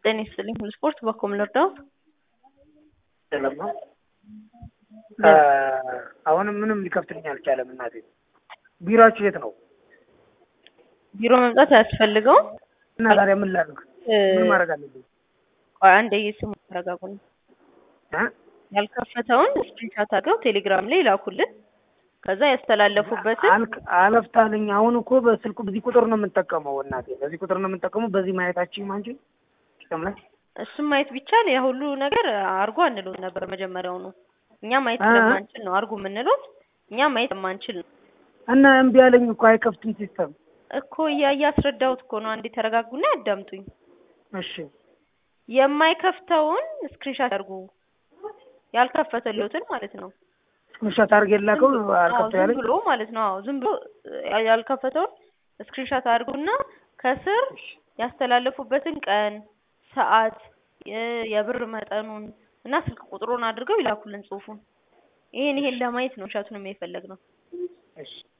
ጤና ይስጥልኝ ሁሉ ስፖርት በኮም ልርዳዎት? ሰላም ነው። አሁንም ምንም ሊከፍትልኝ አልቻለም። እናቴ ቢሮአችሁ የት ነው? ቢሮ መምጣት አያስፈልገውም። እና ታዲያ ምን ላድርግ? ምን ማድረግ አለብኝ? ቆይ አንዴ ስሙ ተረጋጉን። እ? ያልከፈተውን ስክሪንሻት አድርገው ቴሌግራም ላይ ላኩልን። ከዛ ያስተላለፉበትን አልክ አለፍታልኝ። አሁን እኮ በስልኩ በዚህ ቁጥር ነው የምንጠቀመው። እናቴ በዚህ ቁጥር ነው የምንጠቀመው። በዚህ ማየታችን አንቺ ጥቅም ላይ እሱም ማየት ቢቻል ያ ሁሉ ነገር አርጎ አንሉት ነበር መጀመሪያውኑ። እኛ ማየት አ- ስለማንችል ነው አርጉ የምንሉት። እኛ ማየት የማንችል ነው እና እምቢ አለኝ እኮ አይከፍትም ሲስተም። እኮ እያ እያስረዳሁት እኮ ነው። አንዴ ተረጋጉና ያዳምጡኝ። እሺ የማይከፍተውን ስክሪንሻት አድርጉ። ያልከፈተልዎትን ማለት ነው። ስክሪንሾት አድርጌ ላከው አዎ አልከፍት ዝም ያለኝ ብሎ ማለት ነው። አዎ ዝም ብሎ ያ- ያልከፈተውን ስክሪንሻት አድርጉና ከስር ያስተላለፉበትን ቀን፣ ሰዓት፣ የ- የብር መጠኑን እና ስልክ ቁጥሩን አድርገው ይላኩልን ጽሁፉን። ይሄን ይሄን ለማየት ነው ሻቱን የፈለግ ነው። እሺ